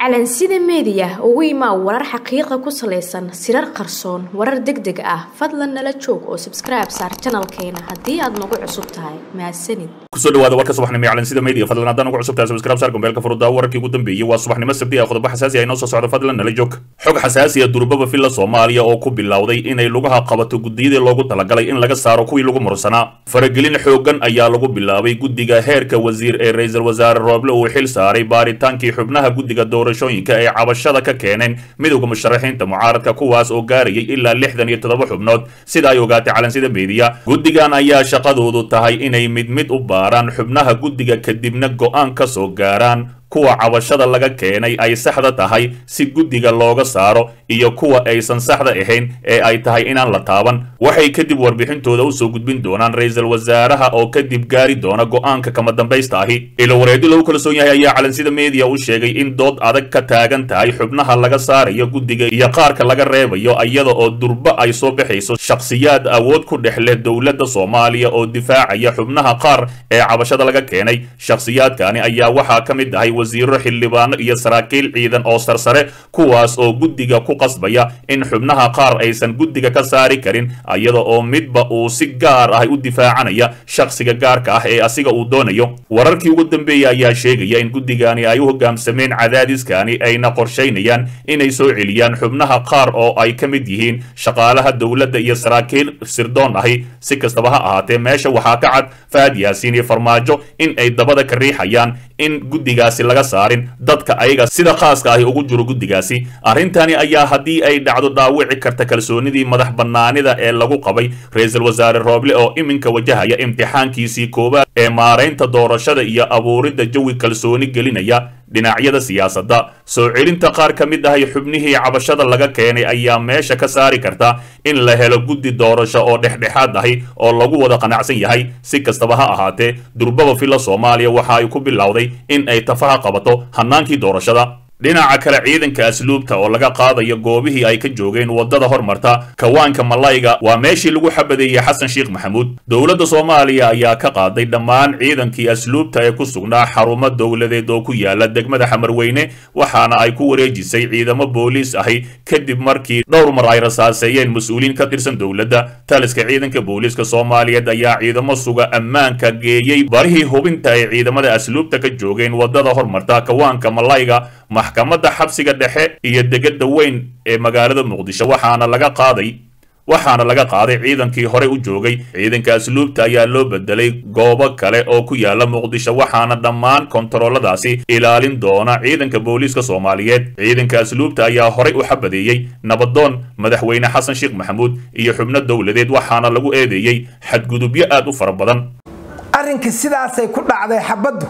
calansida meediya ugu imaa warar xaqiiqa ku salaysan sirar qarsoon warar deg deg ah fadlan nala joog oo sabskribe saar janalkeena haddii aad nagu cusub tahay mahadsanid kusoo dhawaada warka subaxnimo ee calansida media fadlan haddaan ugu cusub tahay subscribe saar gombeelka furudaa wararkii ugu dambeeyey waa subaxnimo sabti ah qodobo xasaasi ah inoo soo socdo fadlan nala joog xog xasaasi ah durbaba filla soomaaliya oo ku bilowday inay lugaha qabato guddiyadii loogu talagalay in laga saaro kuwii lagu mursanaa faragelin xoogan ayaa lagu bilaabay guddiga heerka wasiir ee ra-iisul wasaare rooble uu xil saaray baaritaankii xubnaha guddiga doorashooyinka ay cabashada ka keeneen midowda musharaxiinta mucaaradka kuwaas oo gaarayay ilaa lixdan iyo toddoba xubnood sida ay ogaatay calansida meediya guddigan ayaa shaqadoodu tahay inay mid mid u baaraan xubnaha guddiga kadibna go'aan ka soo gaaraan kuwa cabashada laga keenay ay saxda tahay si guddiga looga saaro iyo kuwa aysan saxda ahayn ee ay tahay inaan la taaban waxay kadib warbixintooda usoo gudbin doonaan ra-iisul wasaaraha oo kadib gaari doona go'aanka kama dambaysta ahi ilo wareedi lagu kalsoon yahay ayaa calansida meediya u sheegay in dood adag ka taagan tahay xubnaha laga saarayo guddiga iyo qaarka laga reebayo iyada oo durba ay soo baxayso shakhsiyaad awood ku dhex leh dowladda soomaaliya oo difaacaya xubnaha qaar ee cabashada laga keenay shakhsiyaadkani ayaa waxaa ka mid ahay wasiiro xildhibaano iyo saraakiil ciidan oo sarsare kuwaas oo guddiga ku qasbaya in xubnaha qaar aysan guddiga ka saari karin iyada oo midba uu si gaar ah u difaacanaya shakhsiga gaarka ah ee asiga uu doonayo wararkii ugu dambeeyey ayaa sheegaya in guddigani ay u hogaamsameen cadaadiskani ayna qorshaynayaan inay soo celiyaan xubnaha qaar oo ay ka mid yihiin shaqaalaha dowladda iyo saraakiil sirdoon ahi si kastaba ha ahaatee meesha waxaa ka cad fahad yaasiin iyo farmaajo in ay dabada ka riixayaan in guddigaasi laga saarin dadka ayaga sida khaaska ahi ugu jiro guddigaasi arrintani ayaa haddii ay dhacdo dhaawici karta kalsoonidii madax bannaanida ee lagu qabay ra-iisul wasaare rooble oo iminka wajahaya imtixaankiisii koowaad ee maaraynta doorashada iyo abuuridda jawi kalsooni gelinaya dhinacyada siyaasadda soo celinta qaar ka mid ahay xubnihii cabashada laga keenay ayaa meesha ka saari karta in la helo guddi doorasho oo dhexdhexaad ahi oo lagu wada qanacsan yahay si kastaba ha ahaatee durbaba filla soomaaliya waxa ay ku bilowday in ay tafaha qabato hannaankii doorashada dhinaca kale ciidanka asluubta oo laga qaadayo goobihii ay ka joogeen waddada hormarta kawaanka malayga waa meeshii lagu xabadeeyey xasan sheekh maxamuud dowladda soomaaliya ayaa ka qaaday dhammaan ciidankii asluubta ee ku sugnaa xarumo dowladeed oo ku yaala degmada xamarweyne waxaana ay ku wareejisay ciidamo booliis ahi kadib markii dhowr mar ay rasaaseeyeen mas-uuliyiin ka tirsan dowladda taliska ciidanka booliiska soomaaliyeed ayaa ciidamo suga ammaanka geeyey barihii hubinta ay ciidamada asluubta ka joogeen waddada hormarta kawaanka malayga maxkamadda xabsiga dhexe iyo degada weyn ee magaalada muqdisho waxaana laga qaaday waxaana laga qaaday ciidankii hore u joogay ciidanka asluubta ayaa loo bedelay goobo kale oo ku yaala muqdisho waxaana dhammaan kontarooladaasi ilaalin doona ciidanka booliiska soomaaliyeed ciidanka asluubta ayaa horey u xabadeeyey nabadoon madaxweyne xasan sheekh maxamuud iyo xubno dowladeed waxaana lagu eedeeyey xadgudubyo aad u fara badan arrinka sidaasay ku dhacday xabaddu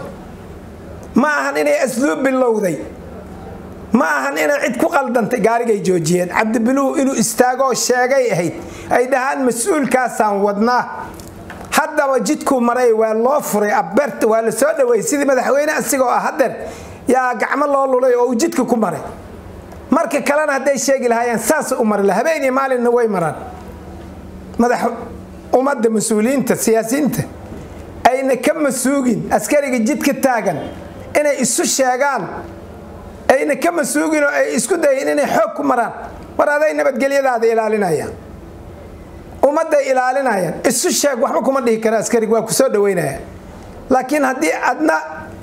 ma ahan inay asluub bilowday ma ahan inay cid ku qaldantay gaarigay joojiyeen cabdibiluhu inuu istaagoo sheegay ahayd ay dhahaan mas-uulkaasaan wadnaa haddaba jidkuu maray waa loo furay abeerta waa la soo dhaweeyey sidii madaxweyne asigoo ah hadeer yaa gacmo loo lulay oo uu jidka ku maray marka kalena hadday sheegi lahaayeen saas u mari laha habeen iyo maalinna way maraan madax ummadda mas-uuliyiinta siyaasiyiinta ayna ka masuugin askariga jidka taagan inay isu sheegaan ayna ka masuugin oo ay isku dayin inay xoog ku maraan war aday nabadgelyadaada ilaalinayaan ummadday ilaalinayaan isu sheeg waxba kuma dhihi kara askarig waa kusoo dhaweynaya laakiin haddii adna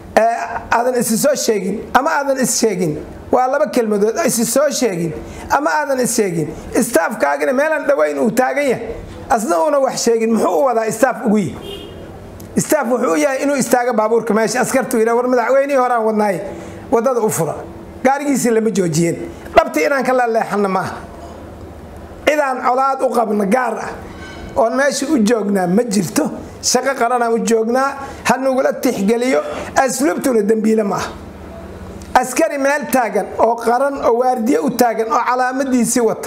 aadan isi soo sheegin ama aadan is sheegin waa laba kelmadood isi soo sheegin ama aadan is sheegin istaafkaagina meelaan dhaweyn uu taagan yahay asna uuna wax sheegin muxuu u wadaa istaaf ugu yihi istaaf wuxuu u yahay inuu istaago baabuurka meesha askartu yidha war madaxweynihii horaan wadnaay waddada u fura gaarigiisii lama joojiyeen dhabti inaan ka laleexanna ma aha cidaan colaad u qabna gaar ah oon meesha u joognaa ma jirto shaqo qaranaan u joognaa ha nugula tixgeliyo asluubtuna dembiile ma aha askari meel taagan oo qaran oo waardiye u taagan oo calaamadiisii wata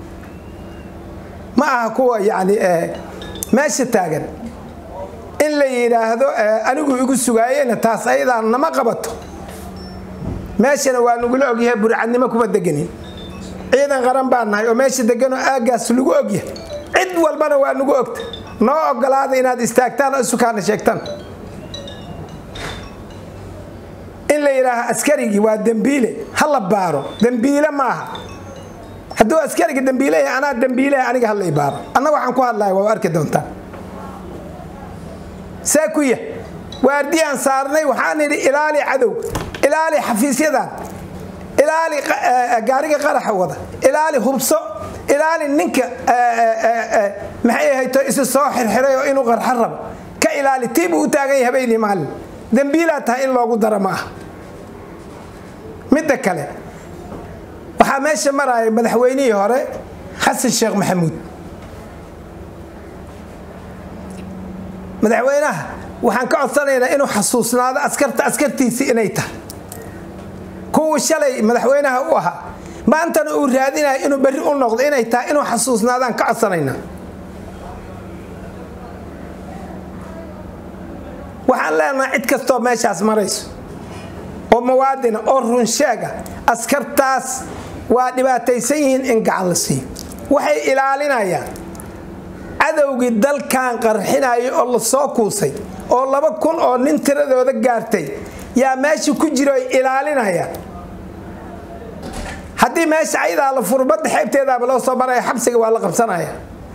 ma aha kuwa yacni meesha taagan in la yidhaahdo anigu igu sugaayena taas ayadaan nama qabato meeshana waa nagula ogyahay burcadnimo kuma deganin ciidan qaran baa nahay oo meesha deganoo aagaas lagu ogyahay cid walbana waa nagu ogta noo ogolaada inaad istaagtaan oo isukaana sheegtaan in la yidhaaho askarigii waa dembiile ha la baaro dembiile maaha hadduu askariga dembiile yahay anaa dembiile aniga hala baaro anna waxaan ku hadlaya waa arki doontaa see ku yah waardiyaan saarnay waxaan idhi ilaali cadow ilaali xafiisyadan ilaali gaariga qaraxa wada ilaali hubso ilaali ninka maxay ahayto isu soo xirxiray oo inuu qarxa rabo ka ilaali tii buu u taagan yahay habeenii maalin dembiilaa tahay in loogu daro ma aha midda kale waxaa meesha maraya madaxweynihii hore xasan sheekh maxamuud madaxweynaha waxaan ka codsanaynaa inuu xasuusnaado askarta askartiisii inay tahay kuwii shalay madaxweynaha u ahaa maantana uu raadinayo inuu berri u noqdo inay tahay inuu xasuusnaadaan ka codsanaynaa waxaan leenahay cid kastoo meeshaas marayso oo muwaadina oo runsheega askartaas waa dhibaataysan yihiin in gacan la siiyo waxay ilaalinayaan cadowgii dalkan qarxinaya oo la soo kuusay oo laba kun oo nin tiradooda gaartay yaa meesha ku jiro ay ilaalinayaan haddii meesha ayadaa la furo badda xeebteedaaba loo soo maraya xabsiga waa la qabsanaya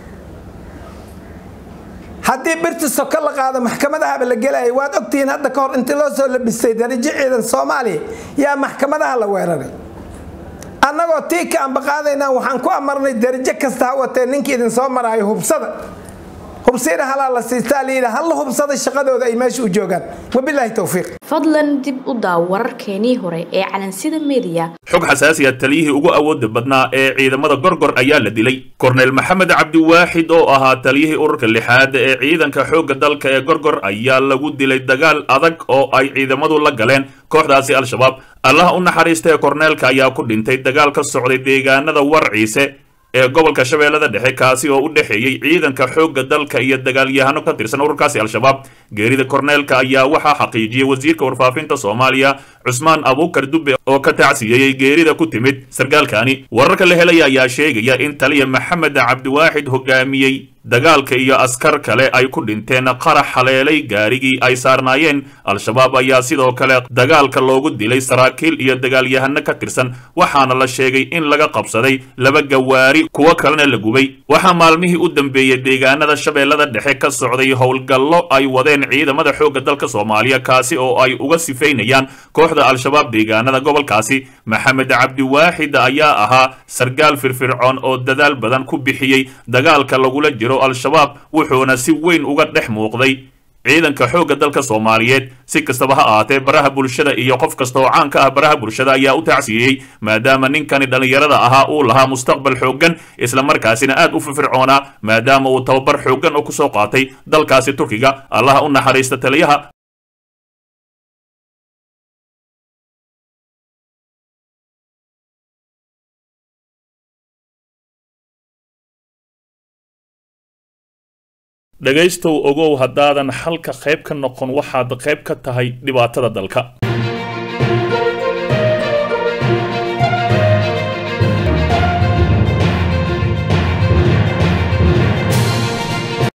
haddii birti soko la qaado maxkamadahaba la gelaya waad ogtihiin hadda ka hor intii loo soo labistay darajo ciidan soomaaliya yaa maxkamadaha la weeraray annagoo tii ka ambaqaadaynaa waxaan ku amarnay darajo kasta ha watee ninka idin soo maraayo hubsada hubsiina halaa la siistaa layidhi halla hubsada shaqadooda ay meesha u joogaan wabilaahi towfiiq fadlan dib u daaw wararkeenii hore ee calansida mediya xog xasaasi ah taliyihii ugu awooda badnaa ee ciidamada gorgor ayaa la dilay korneyl maxamed cabdiwaaxid oo ahaa taliyihii ururka lixaad ee ciidanka xoogga dalka ee gorgor ayaa lagu dilay dagaal adag oo ay ciidamadu la galeen kooxdaasi al-shabaab allaha u naxariista ee korneelka ayaa ku dhintay dagaal ka socday deegaanada warciise ee gobolka shabeellada dhexe kaasi oo u dhexeeyey ciidanka xoogga dalka iyo dagaalyahano ka tirsan ururkaasi al-shabaab geerida korneelka ayaa waxaa xaqiijiyey wasiirka warfaafinta soomaaliya cusmaan abuukar dubbe oo ka tacsiyeeyey geerida ku timid sargaalkani wararka la helaya ayaa sheegaya in taliya maxamed cabdiwaaxid hogaamiyey dagaalka iyo askar kale ay ku dhinteen qarax haleelay gaarigii ay saarnaayeen al-shabaab ayaa sidoo kale dagaalka loogu dilay saraakiil iyo dagaalyahano ka tirsan waxaana la sheegay in laga qabsaday laba gawaari kuwo kalena la gubay waxaa maalmihii u dambeeyey deegaanada shabeellada dhexe ka socday howlgallo ay wadeen ciidamada xoogga dalka soomaaliya kaasi oo ay uga sifaynayaan kooxda al-shabaab deegaanada gobolkaasi maxamed cabdiwaaxid ayaa ahaa sargaal firfircoon oo dadaal badan ku bixiyey dagaalka lagula jiro al-shabaab wuxuuna si weyn uga dhex muuqday ciidanka xoogga dalka soomaaliyeed si kastaba ha ahaatee baraha bulshada iyo qof kasta oo caan ka ah baraha bulshada ayaa u tacsiyeyey maadaama ninkani dhallinyarada ahaa uu lahaa mustaqbal xooggan islamarkaasina aad u firfircoonaa maadaama uu tababar xooggan oo kusoo qaatay dalkaasi turkiga allaha u naxariista taliyaha dhegaystow ogow haddaadan xalka qayb ka noqon waxaad qayb ka tahay dhibaatada dalka